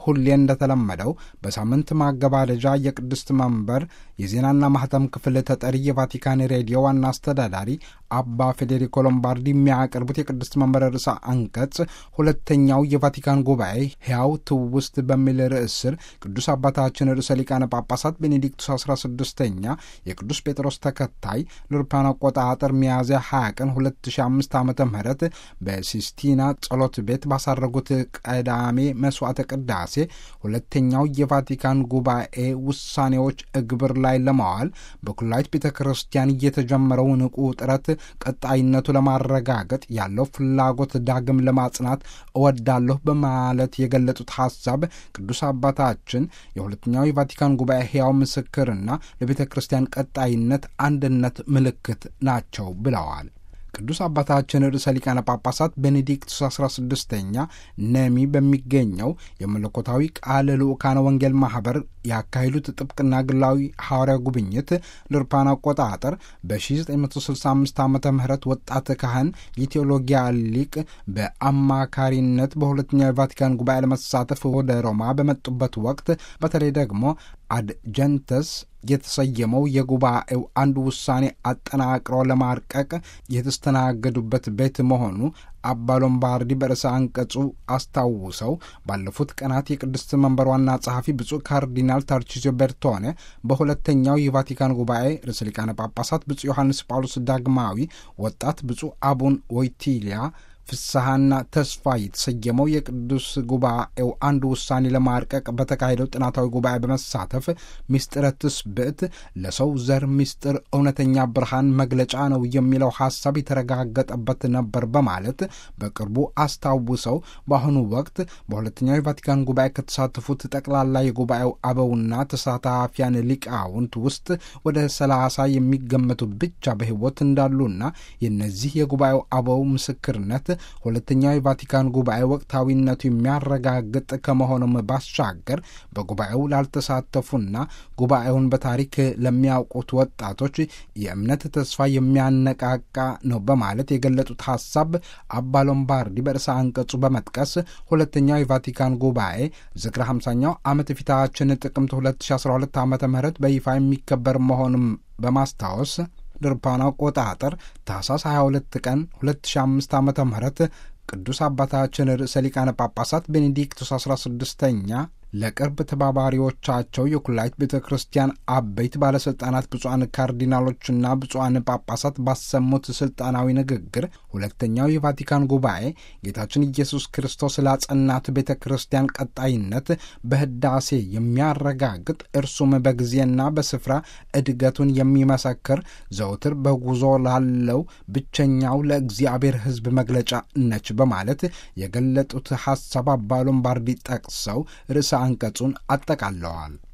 ሁሌ እንደተለመደው በሳምንት ማገባደጃ የቅድስት መንበር የዜናና ማህተም ክፍል ተጠሪ የቫቲካን ሬዲዮ ዋና አስተዳዳሪ አባ ፌዴሪኮ ሎምባርዲ የሚያቀርቡት የቅድስት መንበር ርዕሰ አንቀጽ ሁለተኛው የቫቲካን ጉባኤ ሕያው ትውስት በሚል ርዕስ ስር ቅዱስ አባታችን ርዕሰ ሊቃነ ጳጳሳት ቤኔዲክቱስ 16ኛ የቅዱስ ጴጥሮስ ተከታይ ለአውሮፓውያን አቆጣጠር ሚያዝያ 20 ቀን 2005 ዓ ም በሲስቲና ጸሎት ቤት ባሳረጉት ቀዳሜ መስዋዕተ ቅዳሴ ሁለተኛው የቫቲካን ጉባኤ ውሳኔዎች እግብር ላይ ለማዋል በኩላዊት ቤተ ክርስቲያን እየተጀመረው ንቁ ጥረት ቀጣይነቱ ለማረጋገጥ ያለው ፍላጎት ዳግም ለማጽናት እወዳለሁ በማለት የገለጹት ሀሳብ ቅዱስ አባታችን የሁለተኛው የቫቲካን ጉባኤ ሕያው ምስክርና ለቤተ ክርስቲያን ቀጣይነት አንድነት ምልክት ናቸው ብለዋል። ቅዱስ አባታችን ርዕሰ ሊቃነ ጳጳሳት ቤኔዲክቱስ 16ኛ ነሚ በሚገኘው የመለኮታዊ ቃል ልዑካነ ወንጌል ማኅበር ያካሄዱት ጥብቅና ግላዊ ሐዋርያ ጉብኝት ለአውሮፓውያን አቆጣጠር በ1965 ዓ ም ወጣት ካህን የቴዎሎጊያ ሊቅ በአማካሪነት በሁለተኛው የቫቲካን ጉባኤ ለመሳተፍ ወደ ሮማ በመጡበት ወቅት በተለይ ደግሞ አድጀንተስ የተሰየመው የጉባኤው አንድ ውሳኔ አጠናቅሮ ለማርቀቅ የተስተናገዱበት ቤት መሆኑ አባ ሎምባርዲ በርዕሰ አንቀጹ አስታውሰው ባለፉት ቀናት የቅድስት መንበር ዋና ጸሐፊ ብፁዕ ካርዲናል ታርቺዞ ቤርቶኔ በሁለተኛው የቫቲካን ጉባኤ ርዕሰ ሊቃነ ጳጳሳት ብፁዕ ዮሐንስ ጳውሎስ ዳግማዊ ወጣት ብፁዕ አቡን ወይቲሊያ ፍስሐና ተስፋ የተሰየመው የቅዱስ ጉባኤው አንድ ውሳኔ ለማርቀቅ በተካሄደው ጥናታዊ ጉባኤ በመሳተፍ ምስጢረ ትስብእት ለሰው ዘር ምስጢር እውነተኛ ብርሃን መግለጫ ነው የሚለው ሐሳብ የተረጋገጠበት ነበር በማለት በቅርቡ አስታውሰው በአሁኑ ወቅት በሁለተኛው የቫቲካን ጉባኤ ከተሳተፉት ጠቅላላ የጉባኤው አበውና ተሳታፊያን ሊቃውንት ውስጥ ወደ ሰላሳ የሚገመቱ ብቻ በሕይወት እንዳሉና የእነዚህ የጉባኤው አበው ምስክርነት ሁለተኛው የቫቲካን ጉባኤ ወቅታዊነቱ የሚያረጋግጥ ከመሆኑም ባሻገር በጉባኤው ላልተሳተፉና ጉባኤውን በታሪክ ለሚያውቁት ወጣቶች የእምነት ተስፋ የሚያነቃቃ ነው በማለት የገለጹት ሀሳብ አባ ሎምባርዲ በርዕሰ አንቀጹ በመጥቀስ ሁለተኛው የቫቲካን ጉባኤ ዝክረ 50ኛው ዓመት ፊታችን ጥቅምት 2012 ዓ ም በይፋ የሚከበር መሆኑም በማስታወስ ድርፓን አቆጣጠር ታህሳስ 22 ቀን 2005 ዓ ም ቅዱስ አባታችን ርዕሰ ሊቃነ ጳጳሳት ቤኔዲክቱስ 16ኛ ለቅርብ ተባባሪዎቻቸው የኩላይት ቤተ ክርስቲያን አበይት ባለሥልጣናት ብፁዓን ካርዲናሎችና ብፁዓን ጳጳሳት ባሰሙት ሥልጣናዊ ንግግር ሁለተኛው የቫቲካን ጉባኤ ጌታችን ኢየሱስ ክርስቶስ ላጸናት ቤተ ክርስቲያን ቀጣይነት በሕዳሴ የሚያረጋግጥ እርሱም በጊዜና በስፍራ እድገቱን የሚመሰክር ዘውትር በጉዞ ላለው ብቸኛው ለእግዚአብሔር ሕዝብ መግለጫ ነች በማለት የገለጡት ሐሳብ አባ ሎምባርዲ ጠቅሰው ርዕሰ አንቀጹን አጠቃለዋል።